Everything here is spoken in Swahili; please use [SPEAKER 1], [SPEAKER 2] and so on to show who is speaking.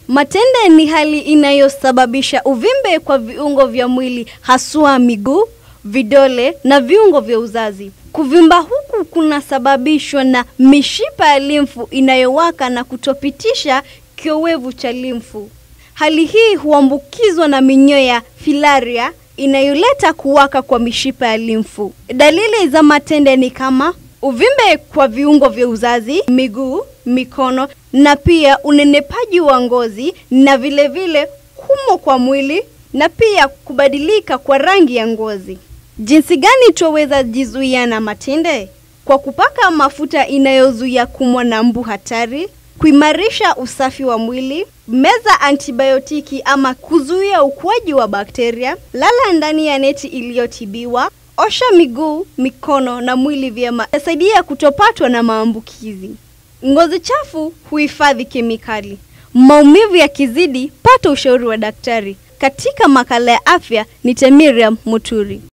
[SPEAKER 1] Matende ni hali inayosababisha uvimbe kwa viungo vya mwili haswa miguu, vidole na viungo vya uzazi. Kuvimba huku kunasababishwa na mishipa ya limfu inayowaka na kutopitisha kiowevu cha limfu. Hali hii huambukizwa na minyoo ya filaria inayoleta kuwaka kwa mishipa ya limfu. Dalili za matende ni kama uvimbe kwa viungo vya uzazi, miguu, mikono na pia unenepaji wa ngozi na vile vile kumo kwa mwili na pia kubadilika kwa rangi ya ngozi. Jinsi gani twaweza jizuia na matende? Kwa kupaka mafuta inayozuia kumwa na mbu hatari, kuimarisha usafi wa mwili, meza antibiotiki ama kuzuia ukuaji wa bakteria, lala ndani ya neti iliyotibiwa, osha miguu, mikono na mwili vyema, yasaidia kutopatwa na maambukizi. Ngozi chafu huhifadhi kemikali. Maumivu yakizidi, pata ushauri wa daktari. Katika makala ya afya ni Temiriam Muturi.